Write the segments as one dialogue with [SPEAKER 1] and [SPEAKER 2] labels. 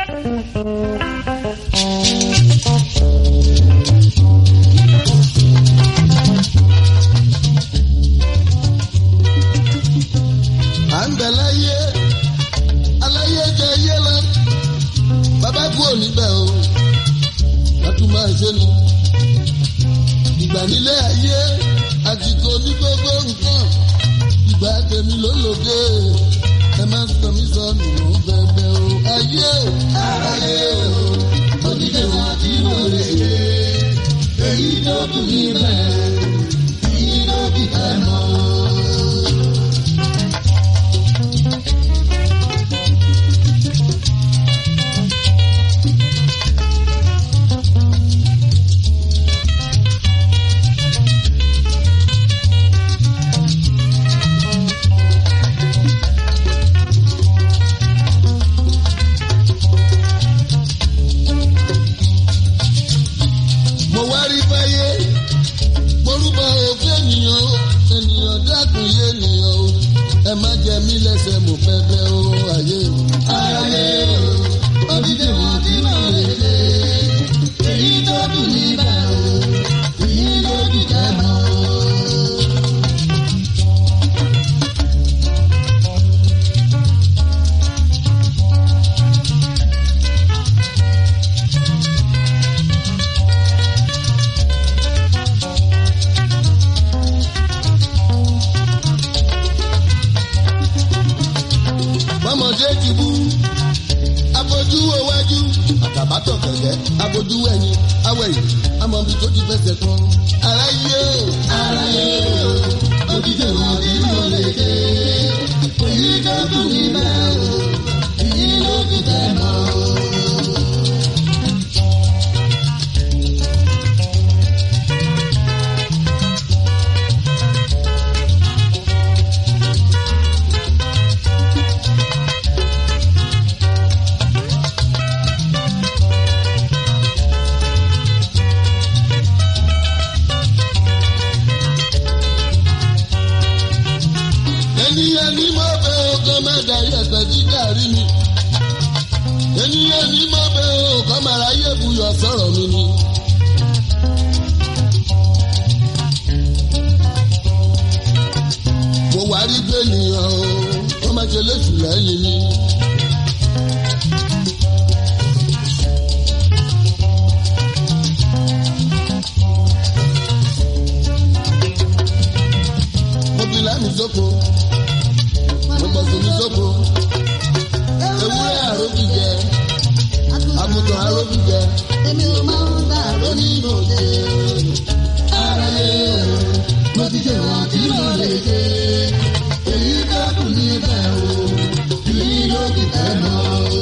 [SPEAKER 1] à ń bẹ láyé aláyé jẹ yé lọ bàbá kú òní bẹ o látún máa ṣe nu ìgbà nílé ayé àtìkò ní gbogbo nǹkan ìgbà tèmi ló lòdì ẹ má sọ mí sọ nínú bẹbẹ o ayé o ayé o onílé wọn tí mo lè ṣe èyí tó kù níbẹ̀ èyí ló kù ẹ mọ́. mo wá rí fáyé morúbọ òfin ènìyàn o ènìyàn dákun yé ènìyàn o ẹ má jẹ mí lẹ́sẹ̀ mo fẹ́ fẹ́ o ayé o. ayé o odidi wọn tí mo lè ṣe èyí tó dùn níbẹ̀ o èyí ló dùn jẹ́ mọ́. bọ́mọdé ti bú abojú owájú àtàbátọ̀ kẹ̀kẹ́ abojú ẹ̀yìn awẹ̀yìn amọ̀bi tó ti fẹsẹ̀ kan. aráyé o aráyé o òdìdè wọn tí mo lè dé èyí tó dùn níbẹ̀ o èyí ló dùn tẹ̀ mọ́. ènìyàn ní mo bẹ ọkọ má darí ẹsẹ tí gàrí mi ènìyàn ní mo bẹ ọkọ má ráyè buyọ sọ̀rọ̀ mi ni. mo wá rí gbẹ̀nìyàn o wọ́n má ṣe léṣù lẹ́yìn mi. mo fi lámì sóko mo gbọ́ sómi sóko ewúrẹ́ àrókìjẹ àgùntàn àrókìjẹ èmi ò máa ń dà lónìí lòdì. ara yẹ mo ti ṣe wọn tí mo lè ṣe èyí tó kù níbẹ̀ o èyí ló ti tẹ̀ mọ́ o.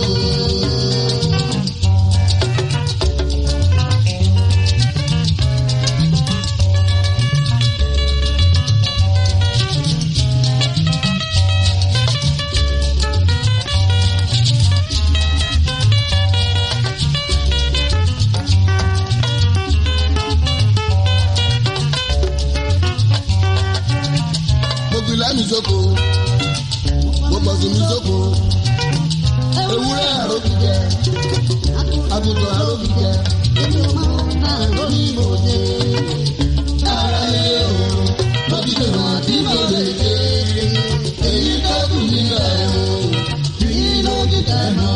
[SPEAKER 1] mo fi lámì sóko mo bọ̀ sí mi sóko ewúrẹ́ àrókìjẹ àgùntàn àrókìjẹ èmi ò máa ń bá lórí ìmọ̀ọ́dé. ara lé o mo ti ṣe wọn tí mo lè ṣe èyí tó kù níbẹ̀ o èyí ló ti tẹ̀ mọ́.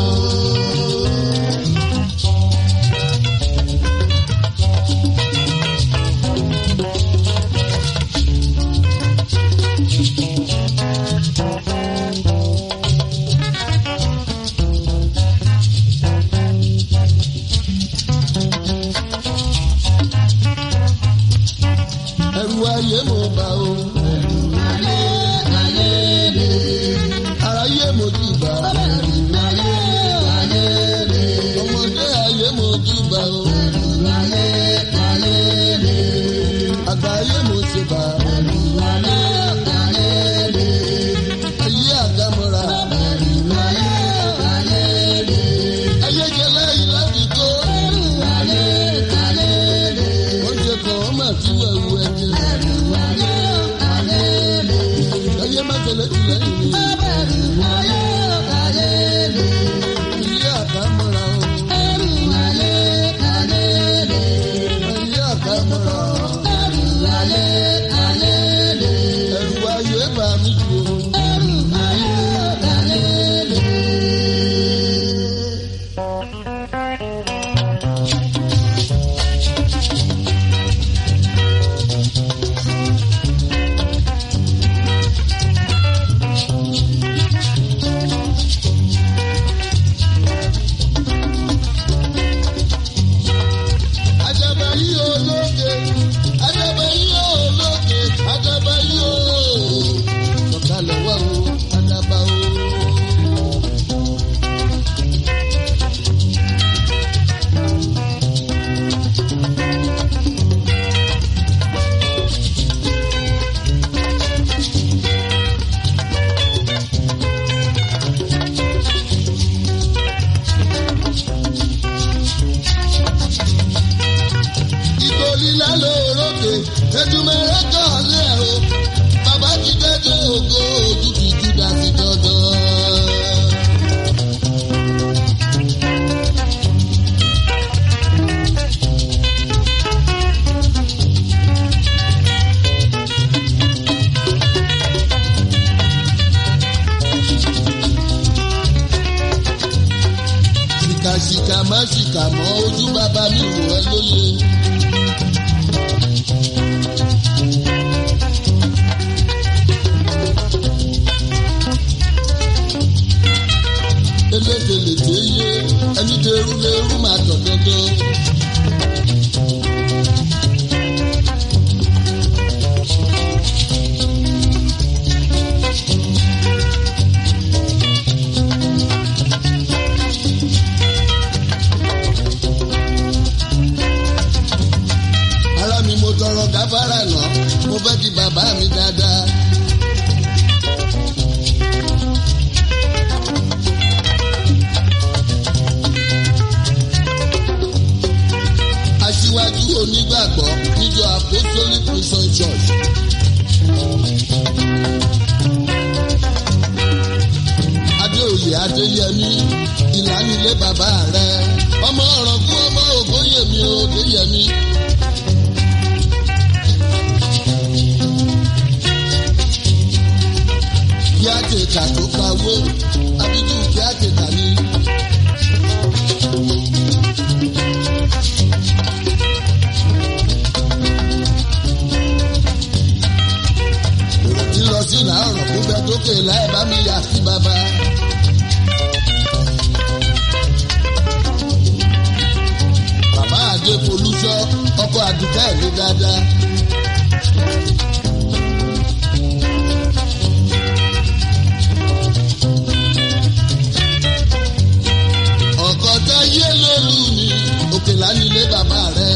[SPEAKER 1] ṣìkà má ṣìkà mọ́ ojú bàbá mi wò ẹ́ lóye. elédèlè tí yé ẹni dèrú lérú máa tọ̀ dandan. ara mi mo tọrọ gáfárà náà mo fẹ́ kí bàbá mi dáadáa. aṣíwájú onígbàgbọ́ níjọ apostolic prison church. adéoyè adéyẹmí ìlànilé bàbá rẹ ọmọ ọ̀rọ̀ fún ọmọ ògbóyèmí ògbóyèmí. kí á tètà tó pawó abidú kí á tètà ní. tí lọ sí làárọ̀ kó bẹ tókè láì bá mi yà sí bàbá. bàbá àdé folúṣọ ọkọ àdùkẹ́ mi dáadáa. ọkọ tẹ yé lólu ni òkè lánilé bàbá rẹ.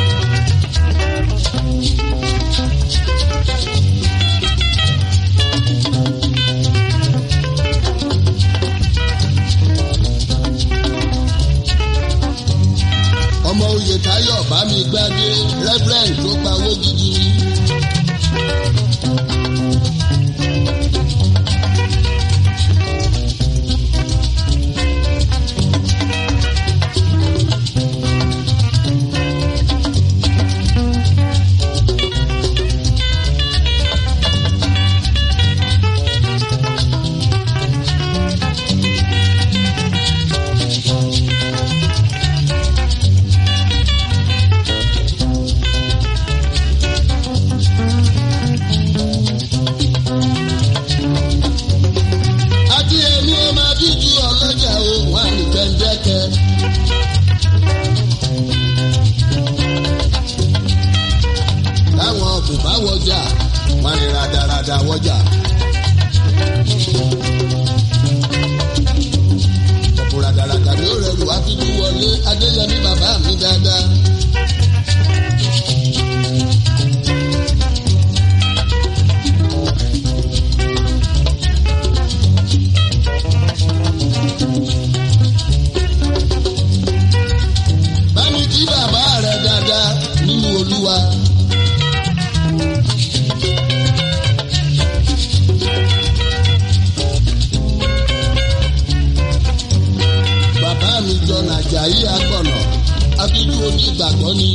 [SPEAKER 1] ọmọ oyè táyọ̀ bá mi gbádé rẹ́fúrẹ́ǹd tó pawó gidi ni. àti èmi ó máa bí ju ọlọ́jà o wà ní kẹ́ńdẹ́kẹ́. táwọn kò bá wọjà wọn ní radarada wọjà. ọ̀pọ̀ radarada ni ó rẹrù wá fi tún wọlé adéyẹmí bàbá mi dáadáa. bámi kí bàbá rẹ dáadáa nínú olúwa. bàbá mi jọ nàjàyí agbọ̀nà abíjú onígbàgbọ́ ni.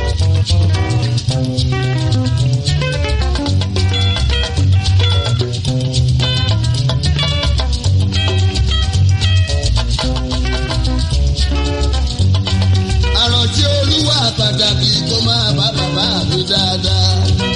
[SPEAKER 1] àròjé olúwa pàtàkì tó máa bá bàbá mi dáadáa.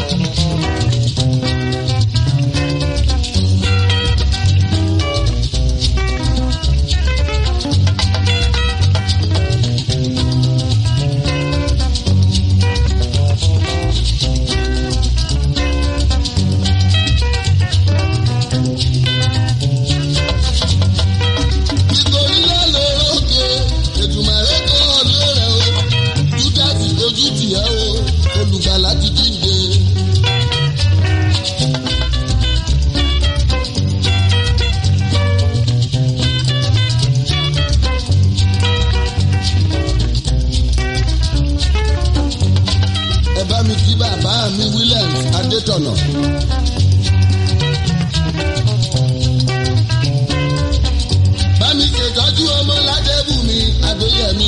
[SPEAKER 1] nítorí lálórókè ètùmọ̀rẹ́ kọ́ ọ̀lẹ́ rẹ̀ o júdásì ojú tìẹ́ o olùgbàlà ti jíǹde. ẹ bá mi kí bàbá mi Williams Adétọ̀nà. bá mi ṣètọ́jú ọmọ ládébùmí adéyẹmí.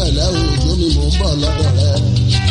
[SPEAKER 1] pẹ̀lẹ́ òjò mi mò ń bọ̀ lọ́dọ̀ rẹ.